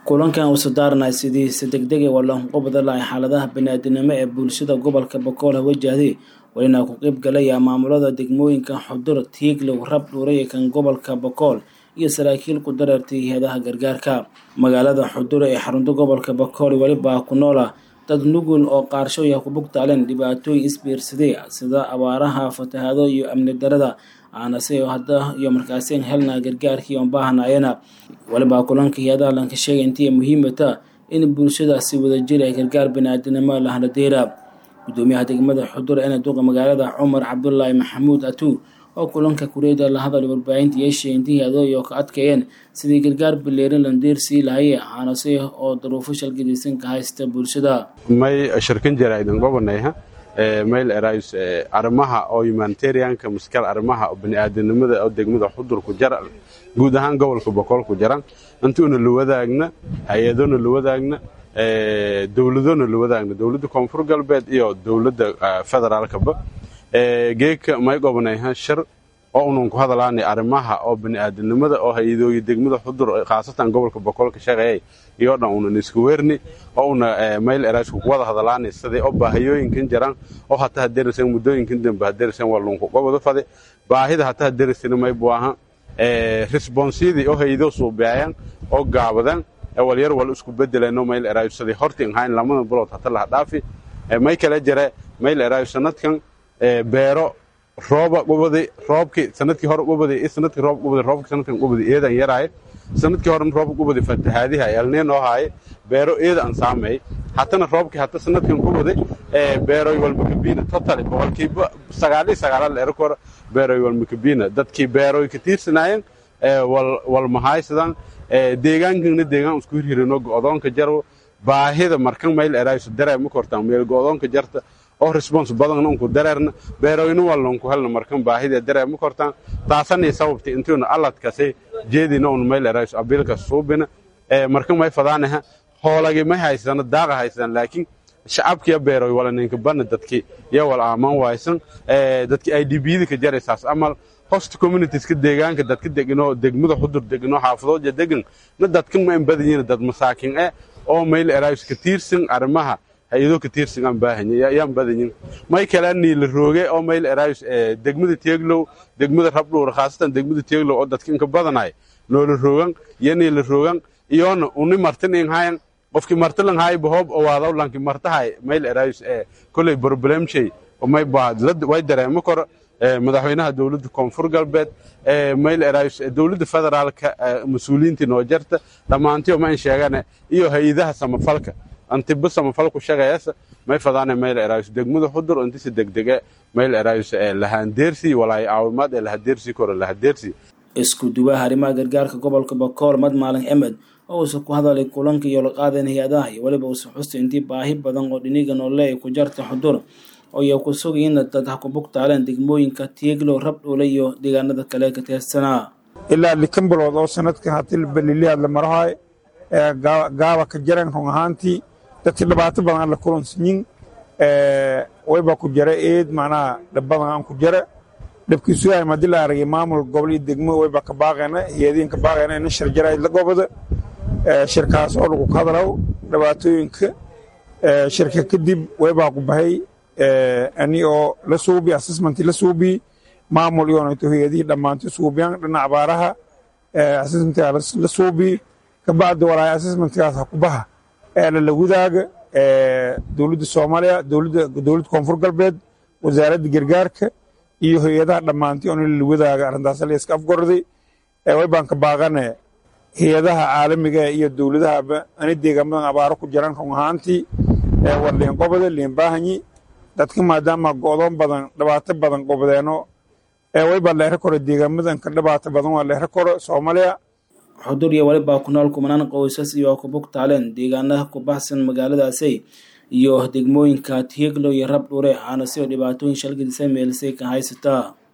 kulankan uu sodaaranay sidii si degdega walanqubada lahay xaaladaha baniaadinimo ee bulshada gobolka bokool hawajahday welina ku qeyb galaya maamulada degmooyinka xudur tiiglow rab dhuuray kan gobolka bokool iyo saraakiil ku dareertay hay-adaha gargaarka magaalada xudure ee xarunta gobolka bokool welibaa ku noola dad nugul oo qaarshooya ku bugtaaleen dhibaatooyin isbiirsaday sida abaaraha fatahaado iyo amni darada aanase hadda iyo markaaseen helna gargaarkii oon baahanayana walibaa kulanka hay-adaha lanka sheegay intii muhiimata in bulshada si wadajir ee gargaar baniaadinimo lahaladeera gudoomiyaha degmada xudur ee duqa magaalada cumar cabdulaahi maxamuud atuu oo kulanka kureeda la hadal warbaahinta yeeshay intii hay-adooyo ka adkeeyeen sidii gargaar bileerin landiir sii lahaye aanase oo daruufo shalgadiisan ka haysta bulshada may shirkan jira idin gobanayha mayl erays arrimaha oo humanitarianka maskal arrimaha oo bani'aadanimada oo degmada xudur ku jara guud ahaan gobolka boqol ku jara intuuna la wadaagna hay-adona la wadaagna dowladona la wadaagna dowladda koonfur galbeed iyo dowladda federaalkaba geeka may gobanayha shir oo unan ku hadalaanay arrimaha oo bani'aadanimada oo hay-adooyi degmada xudur khaasatan gobolka boqol ka shaqeeyay iyo dhan unan isku weerni oo una mayl eraysku ku wada hadalaanay sidii oo baahiyooyinkan jiraan oo hataa hadeeraysan muddooyinkan dambe hadeeraysan waa lunku gobada fade baahida hataa hadeeraysana may buaha responsiyadii oo hay-adoo suubeayaan oo gaabadaan walyar wal isku bedelano mayl erayo sidii hortiin hayn lamada bilood hata laha dhaafi may kala jira mayl erayo sanadkan beero rooba gubadi roobkii sanadkii hore gubadi iyo sanadkii roob gubadi roobkii sanadkan gubadi eedan yaraaye sanadkii hore roob gubadi fatahaadiha elneen oo haaye beero eeda aan saameey hatana roobkii hata sanadkan gubadi beeroy walmakabiina totally boqolkiiba sagaal iyo sagaalaad la ero kora beeroy walmakabiina dadkii beeroy ka tiirsanaayeen wal mahaysadaan deegaankana deegaan isku hirhirino go'doonka jarwo baahida markan mayl erayso dareema kortaan meel go'doonka jarta oo response badan unku dareerna beeroyna wallanku helna markan baahida dareema kortaan taasanii sababta intuuna alladkasi jeedina un mayl erayso abilka suubina markan may fadaanaha hoolagi may haysana daaqa haysan laakiin shacabkiya beeroy wala ninka bana dadki ya wal aaman waysan dadki ay dibiyada ka jaraysaas amal host communitieska deegaanka dadka degino degmada xudur degino xaafadooda degan na dadkan ma badanyiin dad masaakin eh oo mayl erays ka tiirsan arrimaha hay-adoo ka tiirsan aan baahanya yaan badanyin may kala niila rooge oo mayl erays degmada teeglow degmada rabdhuur khaasatan degmada teeglow oo dadka inka badanay noola roogan iyo niila roogan iyoona uni martin in hayan qofkii martilan hay bahoob oo waadaw lanki martahay mayl erays koley problemshay may baa way dareemo koro madaxweynaha dowladda koonfur galbeed mayl erays dowladda federaalka mas-uuliyiintii noo jarta dhammaantiyo ma in sheegane iyo hay-adaha samafalka antiba samafalku shaqeeyasa may fadaane mayl erays degmada xudur intisi degdege mayl erays lahaandeersi walaay caawimaad ee lahadeersi koro lahadeersi isku duwaha arrimaha gargaarka gobolka bokool mad maalin emed oo uusa ku hadalay kulanka iyo la qaadeen hay-adaha iyo weliba uusa xustay intii baahi badan oo dhiniga noole ay ku jarta xudur ooiyo ku sugayina dad ha ku bugtaaleen degmooyinka tiiglow rabdhuule iyo deegaanada kale ka teersanaa ilaa likan bilood oo sanadkan hatil baliliyaad la marahay gaaba ka jaran run ahaantii dadkii dhibaato badan aan la kulansanyin wayba ku jara eed macnaha dhib badan aan ku jara dhibkiisu yahay madii la aragay maamul gobol iyo degmo wayba ka baaqayna hiyadiin ka baaqayna ina shir jarayd la gobada shirkaas oo lagu ka hadlaw dhibaatooyinka shirka kadib waybaa ku bahay ani oo la suubi assessment la suubi maamul iyoonayto hay-adihii dhammaantay suubiyaan dhinaca abaaraha assessmentkaa la suubi kabacdi walaay assessmentkaas ha ku baha lala wadaaga dowladda soomaaliya dowladda koonfur galbeed wasaaradda gargaarka iyo hay-adaha dhammaantay oon lala wadaaga arrintaas la iska afgorday way baan ka baaqane hay-adaha caalamiga iyo dowladahaba ani deegaamadan abaaro ku jiraan run ahaantii war liin qobada liin baahanyi dadka maadaama go'doon badan dhibaato badan qobadeeno wayba leero koro deegaamadan ka dhibaato badan waa leero koro soomaaliya xudur iyo welibaa ku nool kumanaan qoysas iyo ku bugtaaleen deegaanaha ku baxsan magaaladaasi iyo degmooyinka tiiglo iyo rab dhuure aana sidoo dhibaatooyin shalgadiisa meelisay ka haysataa